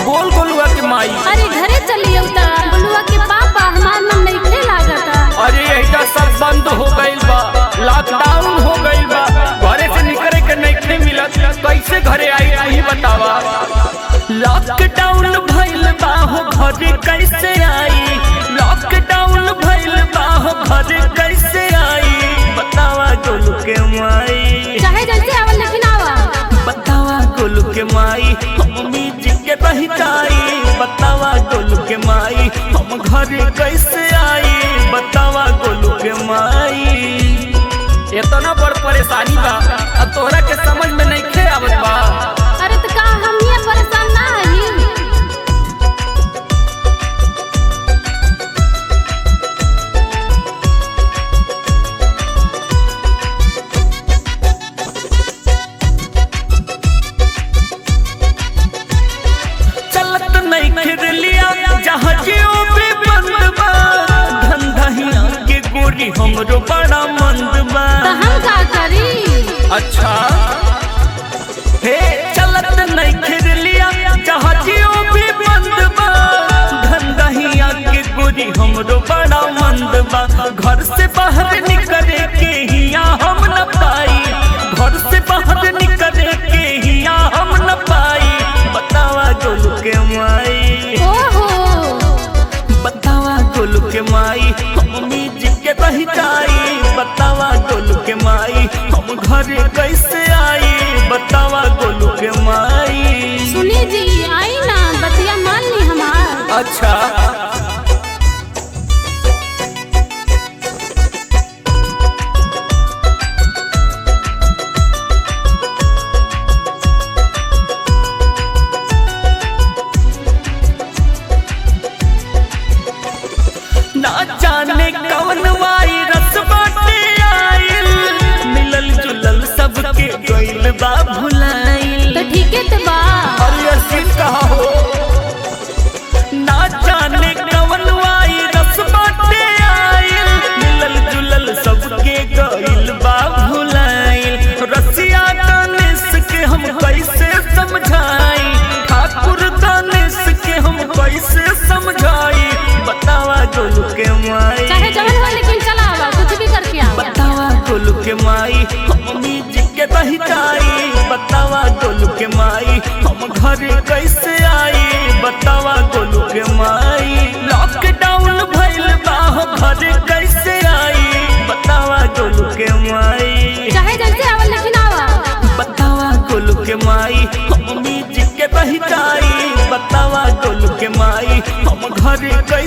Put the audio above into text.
बोल गोलुआ के माई अरे घरे चलिए उता बुलुआ के पापा हमार मन नहीं लागता अरे ऐसा सब बंद हो गईल बा लॉकडाउन हो गईल बा घरे से निकले के नहीं मिलत कैसे घरे आई नहीं बतावा लॉकडाउन भइल बा हो घरे कैसे आई लॉकडाउन भइल बा हो घरे कैसे आई बतावा गोलू के माई चाहे जैसे आवल लेकिन आवा बतावा गोलू के माई मम्मी जी के बहिताई बतावा गोलू के माई हम घरे कैसे आई बतावा गोलू के माई इतना बड़ परेशानी बा अब तोहरा के समझ में नहीं खे आवत बा अरे तो का हम ये परेशान ना हई चलत नहीं फिर लिया जहाँ जियो भी बंद बा धंधहिया के गोरी हमरो बड़ा मंद बा तो हम का करी अच्छा हे चलत नहीं फिर लिया जहाँ जियो भी बंद बा धंधहिया के गोरी हमरो बड़ा मंद बा घर से बाहर निकले के हिया हम न पाई घर से बाहर निकले के हिया हम न पाई बतावा गोलू के माई ओहो बतावा गोलू के माई मम्मी जी के बहिताई बतावा गोलू के माई हम घरे कैसे आई बतावा गोलू के माई सुनी जी आई ना बतिया मान ली हमार अच्छा ना जाने कौन वायरस बाटे आइल मिलल जुलल सबके गइल बा भुलाइल तो ठीक है तो बा अरे अर्जुन कहा हो ना जाने कवन वायरस बाटे आइल मिलल जुलल सबके गइल बा भुलाइल रसिया दानिश के हम कैसे समझाई ठाकुर दानिश के हम कैसे समझाई बतावा गोलू के माई चाहे जवन हो लेकिन चला आवा कुछ भी करके आवा बतावा गोलू के माई मम्मी जी के बहिताई बतावा गोलू के माई हम घरे कैसे आई बतावा गोलू के माई लॉकडाउन भइल बा हो घरे कैसे आई बतावा गोलू के माई चाहे जैसे आवल लेकिन आवा बतावा गोलू के माई मम्मी जी के बहिताई बतावा गोलू के माई हम घरे कैसे